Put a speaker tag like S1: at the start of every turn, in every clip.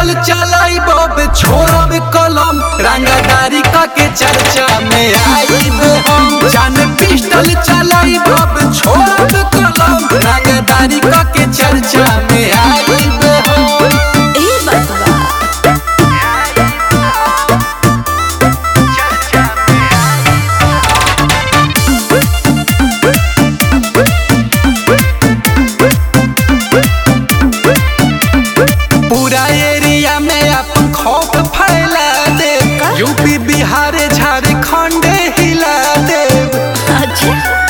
S1: pistol चलाई bob छोड़ब कलम रंगदारी का के चर्चा में आईब हम जान पिस्टल चलाई बब छोड़ब कलम रंगदारी का के चर्चा में आईब हम
S2: ई बात बा
S1: पूरा एरिया में अपन खौफ फैला दे यूपी बिहार झारखंड हिला दे
S2: अच्छा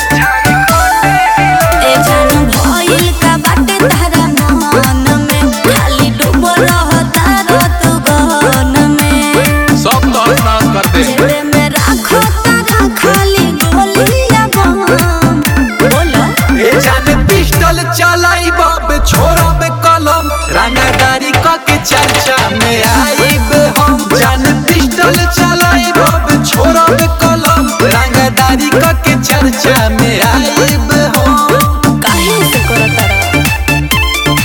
S2: ए जानू भइल का बाटे तारा मन में खाली डूबल रहता रत गहन में
S1: सब तोहर नाश कर दे
S2: जेबे में राखो तारा खाली गोलियां बम बोलो
S1: ए जान पिस्टल चलाई बाब छोड़ब कलम रंगदारी का के चर्चा में आईब हम जान पिस्टल चलाई बाब छोड़ब कलम रंगदारी का के चर्चा में आईब हम
S2: काहे से करत तारा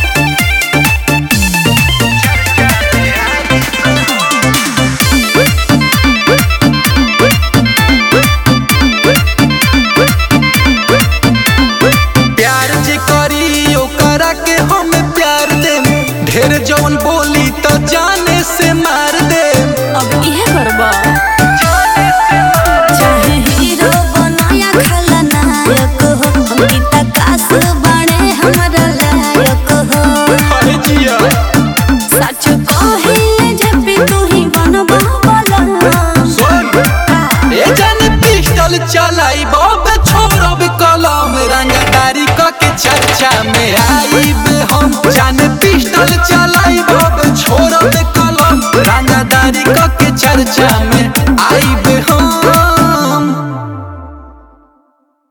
S1: प्यार जे करी ओकरा के हम प्यार दे ढेर जौन बोली